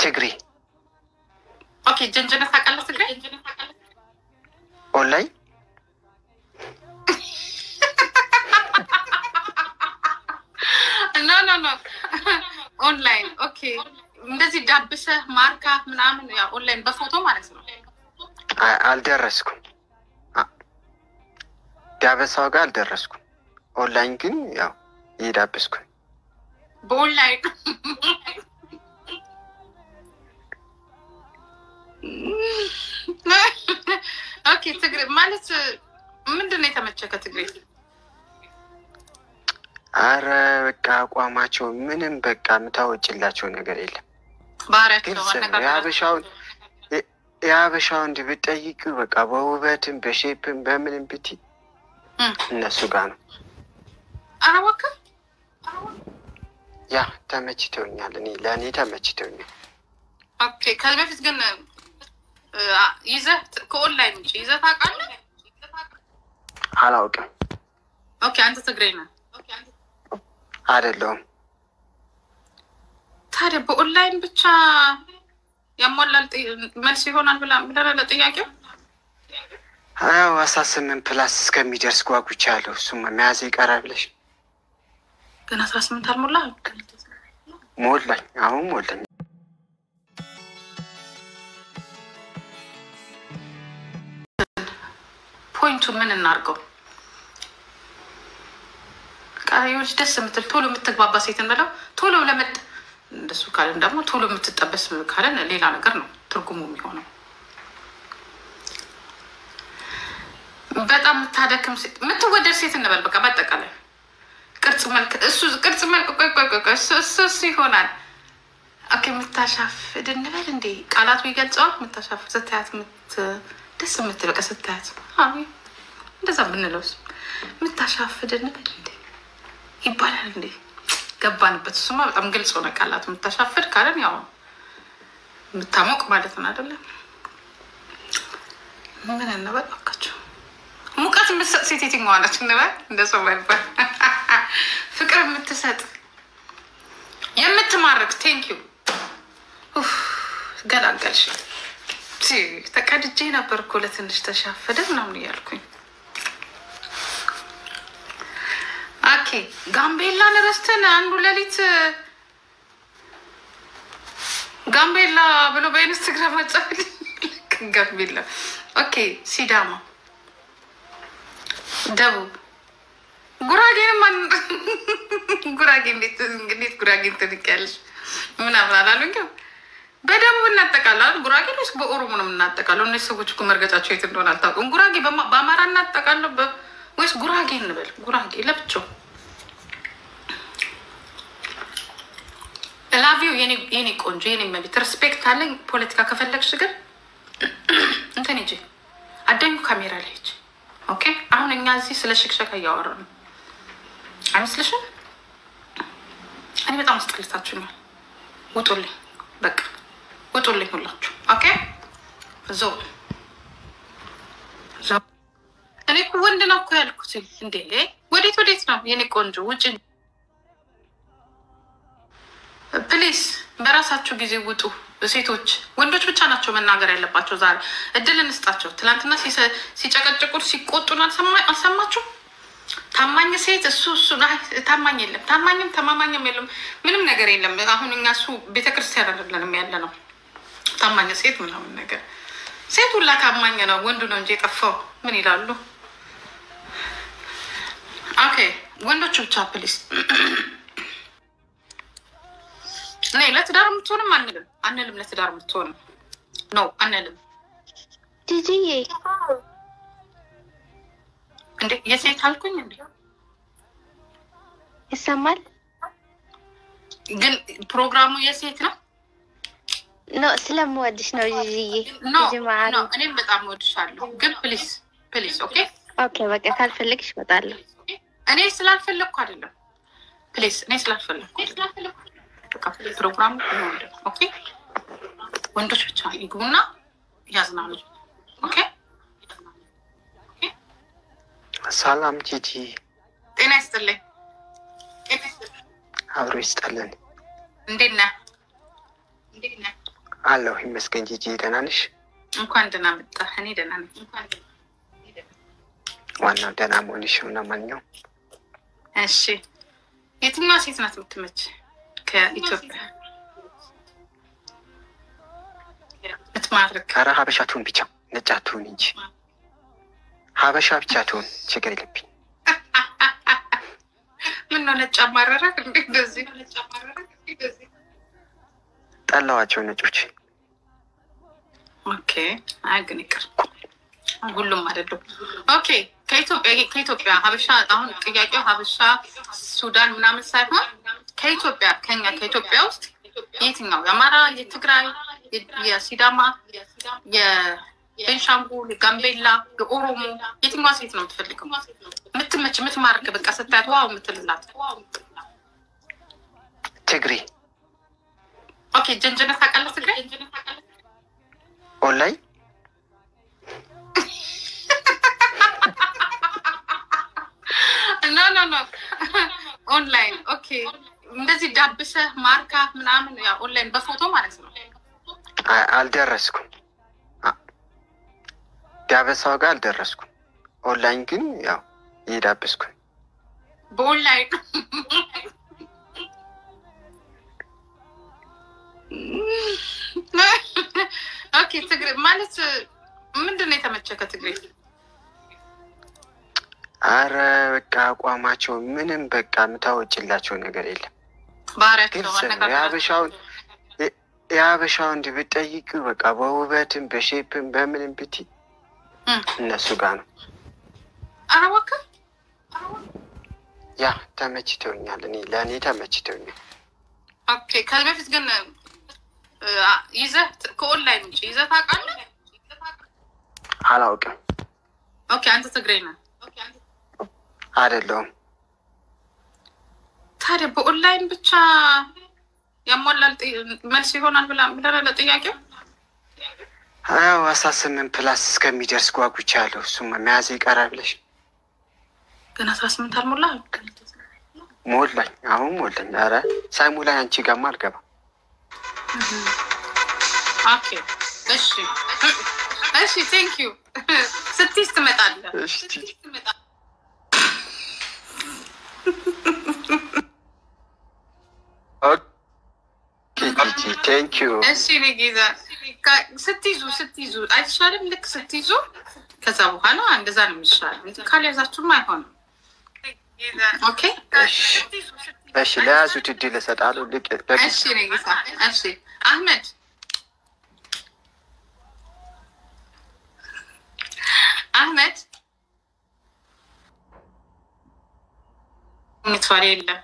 ትግሬ ኦኬ ጀንጀነት ታውቃለህ? ትግራይ ኦንላይን ኖ ኖ ኖ ኦንላይን ኦኬ። እንደዚህ ዳብሰህ ማርካ ምናምን ያው ኦንላይን በፎቶ ማለት ነው። አ- አልደረስኩም። አ- ዳበሳው ጋር አልደረስኩም። ኦንላይን ግን ያው እየዳበስኩ ነው። በኦንላይን ኦኬ። ትግሬ ማለት ምንድን ነው የተመቸህ ከትግሬ? አረ በቃ አቋማቸው ምንም በቃ የምታወጭላቸው ነገር የለም። ባህሪያቸው ግልጽ ነው። አነጋገራቸው የሀበሻውን የ- የሀበሻውን እንዲህ ብትጠይቂው በቃ በውበትም በሼፕም በምንም ብቲ እም። እነሱ ጋር ነው። ኧረ እባክህ ያ ተመችተውኛል። እኔ ለእኔ ተመችተውኛል። ኦኬ። ከዚህ በፊት ግን እ፣ ይዘህ ከኦንላይን ውጭ ይዘህ ታውቃለህ? አላውቅም ኦኬ። አንተ ትግሬ ነህ። አይደለሁም። ታዲያ በኦንላይን ብቻ ያሟላል ጥ- መልስ ይሆናል ብላ ብለህ ለጥያቄው ያው አስራ ስምንት ፕላስ እስከሚደርስ ጓጉቻለሁ። እሱም መያዝ ይቀራል ብለሽ ግን አስራ ስምንት አልሞላህ። ሞላኝ። አሁን ሞላኝ። ፖይንቱን ምን እናድርገው? ቃሪዎች ደስ የምትል ቶሎ የምትግባባ ሴትን ብለው ቶሎ ለመጥ እንደሱ ካለን ደግሞ ቶሎ የምትጠበስ ካለን ሌላ ነገር ነው ትርጉሙ የሚሆነው። በጣም የምታደክም ሴት የምትወደድ ሴት እንበል በቃ በአጠቃላይ ቅርጽ መልክ እሱ ቅርጽ መልክ ቆይ ቆይ ቆይ ቆይ እሱ እሱ እሱ ይሆናል። ኦኬ የምታሻፍድ እንበል እንዴ ቃላቱ ይገልጸዋል። የምታሻፍድ ስታያት የምት ደስ የምትል በቃ ስታያት አዎ እንደዛ ብንለውስ የምታሻፍድ እንበል እንዴ ይባላል እንዴ ገባንበት። እሱማ በጣም ግልጽ ሆነ። ቃላቱ የምታሻፍድ ካለን ያው የምታሞቅ ማለት ነው አይደለም። ምን እንበል እባካችሁ ሙቀት የምትሰጥ ሴት የትኛዋ ነች እንበል? እንደ ሰው ባይባል ፍቅር የምትሰጥ የምትማርክ ቴንክ ዩ ገላገልሽ። ሲ ተቀድጄ ነበር እኮ ለትንሽ ተሻፈደ ምናምን እያልኩኝ። ኦኬ ጋምቤላን ረስተን አንዱ ሌሊት ጋምቤላ ብሎ በኢንስትግራም መጻፍ ጋምቤላ። ኦኬ ሲዳማ፣ ደቡብ ጉራጌንም ማን ጉራጌ እንዴት እንዴት ጉራጌን ትንቂያለሽ? ምናምን አላሉኝም። በደቡብ እናጠቃላል ጉራጌ ወይስ በኦሮሞ ነው የምናጠቃለው? እነዚህ ሰዎች እኮ መርገጫቸው የት እንደሆነ አልታውቅም። ጉራጌ በማ- በአማራ እናጠቃለው በ- ወይስ ጉራጌ እንበል? ጉራጌ ለብቻው ላቪው የኔ ቆንጆ የኔ መቤት ሪስፔክት አለኝ። ፖለቲካ ከፈለግሽ ግን እንትን ሂጂ አዳኙ ካሜራ ላይ ሂጂ። ኦኬ አሁን እኛ እዚህ ስለ ሽክሸካ እያወራ ነው አይመስልሽም? እኔ በጣም አስጠልታችሁኛል። ውጡልኝ፣ በቃ ውጡልኝ ሁላችሁ። ኦኬ ዞ ዞ እኔ እኮ ወንድ ነው እኮ ያልኩት። እንዴ ወዴት ወዴት ነው የኔ ቆንጆ? ውጭ ፕሊስ፣ በራሳችሁ ጊዜ ውጡ። ሴቶች ወንዶች ብቻ ናቸው መናገር ያለባቸው። ዛሬ እድል እንስጣቸው። ትናንትና ሲሰ- ሲጨቀጭቁን ሲቆጡን አልሰማ- አልሰማችሁም? ታማኝ ሴት እሱ እሱ አይ፣ ታማኝ የለም፣ ታማኝም ተማማኝም የለም፣ ምንም ነገር የለም። አሁን እኛ እሱ ቤተክርስቲያን አይደለንም ያለ ነው። ታማኝ ሴት ምናምን ነገር ሴት ሁላ ታማኝ ነው፣ ወንዱ ነው እንጂ የጠፋው። ምን ይላሉ? ኦኬ ወንዶቹ ብቻ ፕሊስ። እኔ ለትዳር የምትሆንም አንልም አንልም፣ ለትዳር የምትሆንም ነው አንልም። ጂጂዬ እንዴ የሴት አልኩኝ እንዴ? ይሰማል? ግን ፕሮግራሙ የሴት ነው። ኖ ስለምወድሽ ነው ጂጂዬ። ኖ ጂጂ ማዕሪ። ኖ፣ እኔም በጣም ወድሻለሁ። ግን ፕሊስ ፕሊስ፣ ኦኬ። ኦኬ በቃ ካልፈለግሽ እመጣለሁ። እኔ ስላልፈለግኩ አይደለም፣ ፕሊስ፣ እኔ ስላልፈለግኩ አይደለም። በቃ ፕሮግራሙ ይሆንልን፣ ኦኬ። ወንዶች ብቻ ይግቡና ያዝናሉ፣ ኦኬ። ሰላም ጂጂ፣ ጤና ይስጥልኝ። አብሮ ይስጠልን። እንዴት ነህ? እንዴት ነህ? አለሁ ይመስገን። ጂጂ ደህና ነሽ? እንኳን ደህና መጣ። እኔ ደህና ነኝ። ዋናው ደህና መሆንሽ ነው። ለማንኛውም እሺ፣ የትኛዋ ሴት ናት የምትመች ከኢትዮጵያ ምትማርክ? ኧረ ሀበሻ ትሁን ብቻ ነጭ አትሁን እንጂ ሀበሻ ብቻ ትሁን፣ ችግር የለብኝ። ምን ነው ነጭ አማረረክ እንዴ? እንደዚህ ጠላዋቸው ነጮች። ኦኬ። አይ ግን ይቅር፣ ሁሉም አይደሉም። ኦኬ። ከኢትዮጵያ ከኢትዮጵያ ሀበሻ አሁን ጥያቄው ሀበሻ ሱዳን ምናምን ሳይሆን ከኢትዮጵያ ከኛ ከኢትዮጵያ ውስጥ የትኛው የአማራ፣ የትግራይ፣ የሲዳማ፣ የቤንሻንጉል፣ የጋምቤላ፣ የኦሮሞ የትኛዋ ሴት ነው የምትፈልገው? የምትመች የምትማርክ በቃ ስታያት ዋው የምትልላት ትግሬ ኦኬ። ጀንጀነት ታውቃለህ? ትግራይ ኦንላይን ኖ ኖ ኖ ኦንላይን ኦኬ። እንደዚህ ዳብሰህ ማርካ ምናምን ያው ኦንላይን በፎቶ ማለት ነው። አ- አልደረስኩም። አ- ዳበሳው ጋር አልደረስኩም። ኦንላይን ግን ያው እየዳበስኩ ነው። በኦንላይን ኦኬ። ትግሬ ማለት ምንድን ነው የተመቸ ከትግሬ? አረ በቃ አቋማቸው ምንም በቃ የምታወጭላቸው ነገር የለም። ባህሪያቸው ግልጽ ነው። አነጋገራቸው የሀበሻውን የ- የሀበሻውን እንዲህ ብትጠይቁ በቃ በውበትም በሼፕም በምንም ብቲ እም። እነሱ ጋር ነው። ኧረ እባክህ ያ ተመችተውኛል። እኔ ለእኔ ተመችተውኛል። ኦኬ። ከዚህ በፊት ግን እ፣ ይዘህ ከኦንላይን ውጭ ይዘህ ታውቃለህ? አላውቅም ኦኬ። አንተ ትግሬ ነህ። አይደለሁም። ታዲያ በኦንላይን ብቻ ያሟላል ጥ- መልስ ይሆናል ብላ ብለህ ለጥያቄው ያው አስራ ስምንት ፕላስ እስከሚደርስ ጓጉቻለሁ። እሱም መያዝ ይቀራል ብለሽ ግን አስራ ስምንት አልሞላህም። ሞላኝ። አሁን ሞላኝ። ኧረ ሳይሞላኝ አንቺ ጋማ አልገባም። ኦኬ እሺ እሺ፣ ቴንክ ዩ ስትይዝ ትመጣለህ። እሺ ጂጂ ቴንክ ዩ። እሺ እኔ ጌዛ ካ- ስትይዙ ስትይዙ አይሻልም? ልክ ስትይዙ ከዛ በኋላ እንደዛ ነው የሚሻለው። እንጂ ካልያዛችሁም አይሆንም። ኦኬ እሺ ለያዙት እድል እሰጣለሁ። ልቅ በግ እሺ እኔ ጌታ እሺ አህመድ አህመድ ምትዋል የለም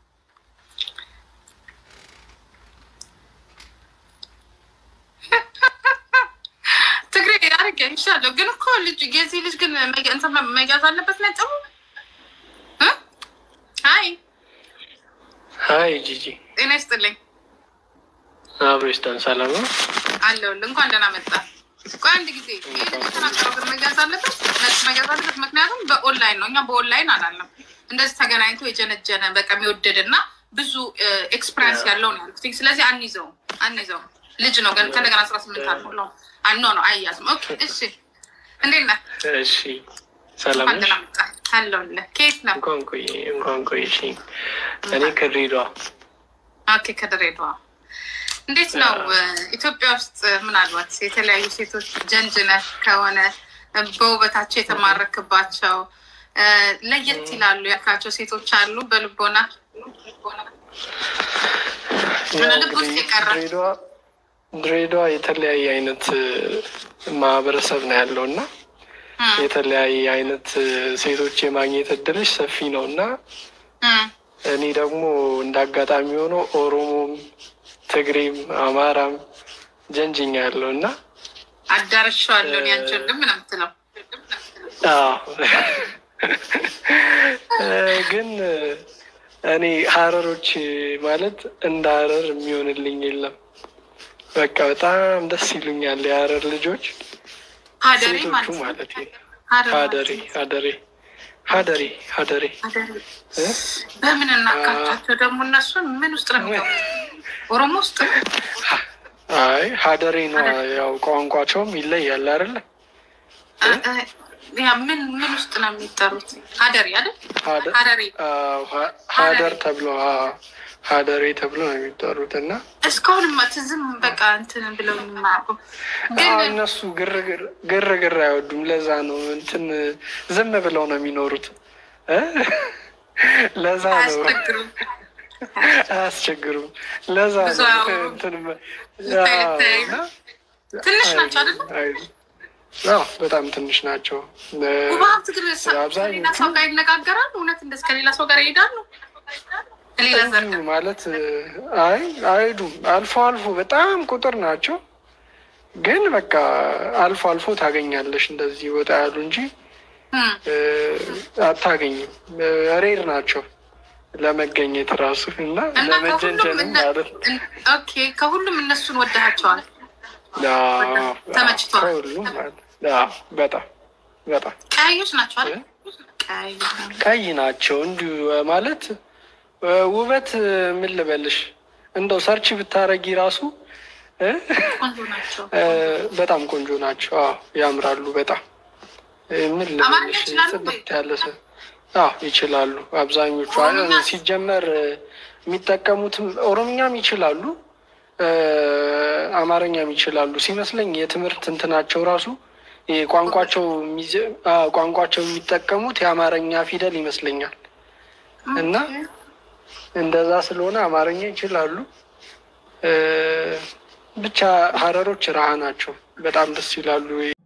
ትግሬ አርገ ይሻለሁ። ግን እኮ ልጅ የዚህ ልጅ ግን መያ- እንትን መያዝ አለበት ነጥቡ። እ? አይ ሀይ ጂጂ ጤና ይስጥልኝ አብሮ ይስጠን። ሰላም ነው። አለሁልህ። እንኳን ደህና መጣ። ቆይ አንድ ጊዜ ይህ ልጅ የተናገረው ግን መያዝ አለበት ነጥብ መያዝ አለበት። ምክንያቱም በኦንላይን ነው፣ እኛ በኦንላይን አላለም። እንደዚህ ተገናኝቶ የጀነጀነ በቃ የሚወደድ እና ብዙ ኤክስፐሪንስ ያለው ነው ያልኩት። ስለዚህ አንይዘውም አንይዘውም። ልጅ ነው ግን ከነገና አስራ ስምንት አልሞላውም። አኖ ነው አያዝም። ኦኬ እሺ፣ እንዴት ነህ? እሺ ሰላም እንኳን ነሽ? ደህና መጣ። አለሁልህ። ከየት ነው? እንኳን ቆይ እንኳን ቆይሽ። እኔ ከድሬዳዋ ኦኬ ከድሬዳዋ እንዴት ነው ኢትዮጵያ ውስጥ ምናልባት የተለያዩ ሴቶች ጀንጅነህ ከሆነ በውበታቸው የተማረክባቸው እ፣ ለየት ይላሉ ያልካቸው ሴቶች አሉ በልቦና ያው ልብ ውስጥ እንግዲህ የቀረ ድሬዳዋ ድሬዳዋ የተለያየ አይነት እ፣ ማህበረሰብ ነው ያለው እና እም፣ የተለያየ አይነት እ፣ ሴቶች የማግኘት እድልሽ ሰፊ ነው እና እም፣ እኔ ደግሞ እንደ አጋጣሚ ሆኖ ኦሮሞም ትግሬም አማራም ጀንጅኛ ያለው እና አዳርሻዋለሁ እኔ አንቺ ወንድም ነው የምትለው አዎ እ፣ ግን እ፣ እኔ ሀረሮች ማለት እንደ ሀረር የሚሆንልኝ የለም። በቃ በጣም ደስ ይሉኛል የሀረር ልጆች ሀደሬ ሴቶቹ ማለት ነው ማለት ነው። ሀደር ሀደሬ ሀደሬ ሀደሬ ሀደሬ ሀደሬ እ? በምን እናካቻቸው ደግሞ እነሱን ምን ውስጥ ነው የሚገቡት ኦሮሞ ውስጥ አይ ሀደሬ ነው ያው ቋንቋቸውም ይለያል አይደለ? ያ ምን ምን ውስጥ ነው የሚጠሩት? ሀደሪ አይደል? ሀደ- ሀደሪ አዎ፣ ሀ- ሀደር ተብሎ አዎ፣ ሀደሬ ተብሎ ነው የሚጠሩት እና እስካሁንማ ትዝም በቃ እንትን ብለው የማያውቁ ግን አዎ፣ እነሱ ግርግር ግርግር አይወዱም። ለዛ ነው እንትን ዝም ብለው ነው የሚኖሩት እ? ለዛ ነው አያስቸግሩም። አያስቸግሩም። ለዛ ብዙ ነው አያወሩም። እንትን ልታይ አዎ፣ ልታይ እና ትንሽ ናቸው አይደለ? አይሉ- አዎ፣ በጣም ትንሽ ናቸው። ውብ ሀብት ግን ሰ- አብዛኞቹ- ከሌላ ሰው ጋር ይነጋገራሉ። እውነት እንደዚህ ከሌላ ሰው ጋር ይሄዳሉ። ከሌላ ዘር እንዲሁ ማለት አይ አይሄዱም። አልፎ አልፎ በጣም ቁጥር ናቸው፣ ግን በቃ አልፎ አልፎ ታገኛለሽ እንደዚህ ወጣ ያሉ እንጂ እም፣ እ፣ አታገኝም። እ፣ ሬር ናቸው ለመገኘት ራሱ እና እና ከሁሉም ለመጀንጀንም እነ- ማለት ነው። እን- ኦኬ ከሁሉም እነሱን ወደሃቸዋል። አዎ፣ ተመችቷል። ከሁሉም ማለት አዎ፣ በጣም በጣም ቀያዮች ናቸው አይደል? ቀያዮች ናቸው። ቀይ ናቸው። እንዲሁ ማለት እ፣ ውበት እ፣ ምን ልበልሽ እንደው ሰርች ብታረጊ ራሱ እ፣ ቆንጆ ናቸው። እ፣ በጣም ቆንጆ ናቸው። አዎ ያምራሉ በጣም እ፣ ምን አማርኛ ልበልሽ ይችላሉ ጽድት ያለ ሰው አዎ ይችላሉ አብዛኞቹ። ኦሮምኛ? አ- ሲጀመር እ፣ የሚጠቀሙትም ኦሮምኛም ይችላሉ እ፣ አማርኛም ይችላሉ ሲመስለኝ። የትምህርት እንትናቸው ራሱ ይሄ ቋንቋቸው የሚዘ- አዎ፣ ቋንቋቸው የሚጠቀሙት የአማርኛ ፊደል ይመስለኛል እና እንደዛ ስለሆነ አማርኛ ይችላሉ። እ፣ ብቻ ሀረሮች ረሃ ናቸው። በጣም ደስ ይላሉ።